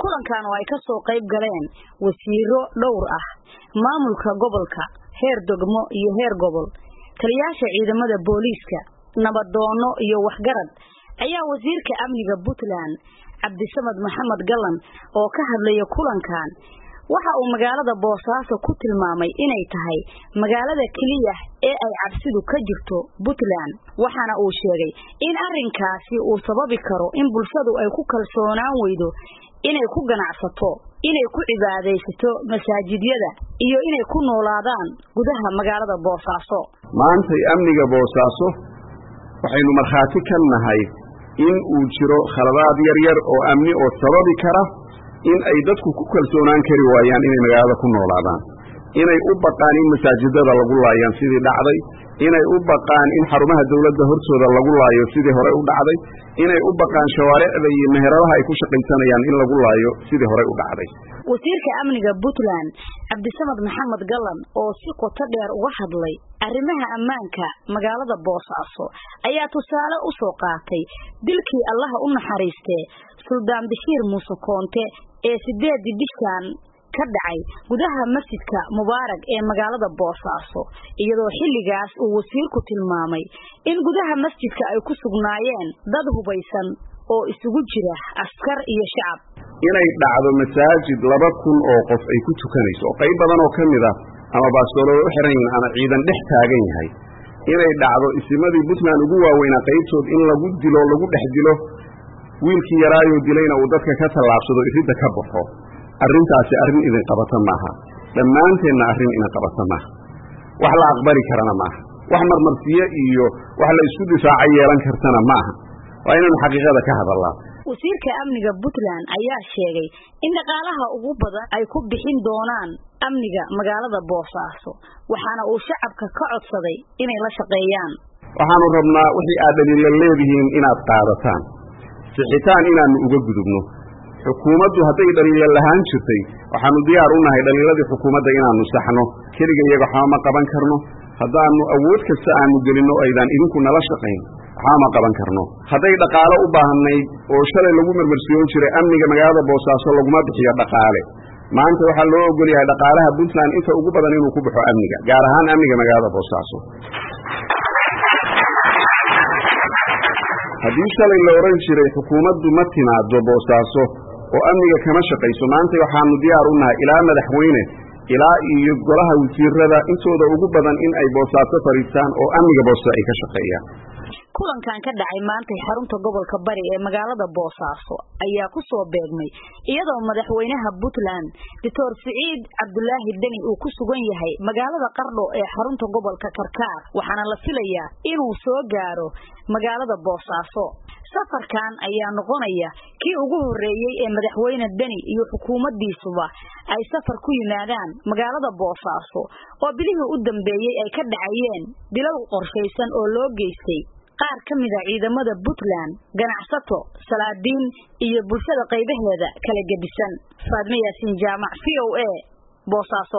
kulankan oo ay ka soo qayb galeen wasiiro dhowr ah maamulka gobolka heer degmo iyo heer gobol taliyaasha ciidamada booliiska nabadoono iyo waxgarad ayaa wasiirka amniga puntland cabdisamad maxamed gallan oo ka hadlaya kulankan waxa uu magaalada boosaaso ku tilmaamay inay tahay magaalada keliya ee ay cabsidu ka jirto puntland waxaana uu sheegay in arrinkaasi uu sababi karo in bulshadu ay ku kalsoonaan weydo inay ku ganacsato inay ku cibaadaysato masaajidyada iyo inay ku noolaadaan gudaha magaalada boosaaso maantay amniga boosaaso waxaynu markhaati ka nahay in uu jiro khaladaad yar yar oo amni oo sababi kara in ay dadku ku kalsoonaan kari waayaan inay magaalada ku noolaadaan inay u baqaan in masaajidada lagu laayaan sidii dhacday inay u baqaan in xarumaha dawladda hortooda lagu laayo sidii horey u dhacday inay u baqaan shawaaricda iyo meheradaha ay ku shaqaysanayaan in lagu laayo sidii horey u dhacday wasiirka amniga puntland cabdisamad maxamed gallan oo si qoto dheer uga hadlay arrimaha ammaanka magaalada boosaaso ayaa tusaale u soo qaatay dilkii allaha u naxariistee suldaan bashiir muuse koonte ee sideedii bishan ka dhacay gudaha masjidka mubaarag ee magaalada boosaaso iyadoo xilligaas uu wasiirku tilmaamay in gudaha masjidka ay ku sugnaayeen dad hubaysan oo isugu jira askar iyo shacab inay dhacdo masaajid laba kun oo qof ay ku tukanayso oo qayb badan oo ka mid ah ama baastoolada u xiran yihiin ama ciidan dhex taagan yahay inay dhacdo isimadii puntland ugu waaweynaa qaybtood in lagu dilo lagu dhex dilo wiilkii yaraayoo dilayna uu dadka ka tallaabsado iridda ka baxo arrintaasi arrin idin qabata maaha dhammaanteenna arrin idin qabata maaha wax la aqbali karana maaha wax marmarsiye iyo wax la isku difaaco yeelan kartana maaha waa inaynu xaqiiqada ka hadallaa wasiirka amniga puntland ayaa sheegay in dhaqaalaha ugu badan ay ku bixin doonaan amniga magaalada boosaaso waxaana uu shacabka ka codsaday inay la shaqeeyaan waxaanu rabnaa wixii aad dhaliila leedihiin inaad qaadataan sixitaan inaannu uga gudubno xukuumaddu hadday dhaliila lahaan jirtay waxaanu diyaar u nahay dhaliiladii xukuumadda inaannu saxno keliga iyaga waxba ma qaban karno haddaannu awood kasta aanu gelinno aydaan idinku nala shaqayn waxba ma qaban karno hadday dhaqaalo u baahnayd oo shalay lagu marmarsiyoon jiray amniga magaalada boosaaso laguma bixiyo dhaqaale maanta waxaa loo ogol yahay dhaqaalaha puntland inta ugu badan inuu ku baxo amniga gaar ahaan amniga magaalada boosaaso haddii shalay la odhan jiray xukuumaddu ma timaado boosaaso oo amniga kama shaqayso maanta waxaanu diyaar u nahay ilaa madaxweyne ilaa iyo golaha wasiirada intooda ugu badan in ay boosaaso fadhiistaan oo amniga boosa ay ka shaqeeyaan kulankan ka dhacay maantay xarunta gobolka bari ee magaalada boosaaso ayaa ku soo beegmay iyadoo madaxweynaha puntland doctor siciid cabdulaahi deni uu ku sugan yahay magaalada qardho ee xarunta gobolka karkaar waxaana la filayaa inuu soo gaaro magaalada boosaaso safarkan ayaa noqonaya kii ugu horeeyey ee madaxweyne deni iyo xukuumaddiisuba ay safar ku yimaadaan magaalada boosaaso oo bilihii u dambeeyey ay ka dhacayeen dilal qorshaysan oo loo geystay qaar ka mid a ciidamada puntland ganacsato salaadiin iyo bulshada qaybaheeda kala gedisan faadme yaasiin jaamac v o a boosaaso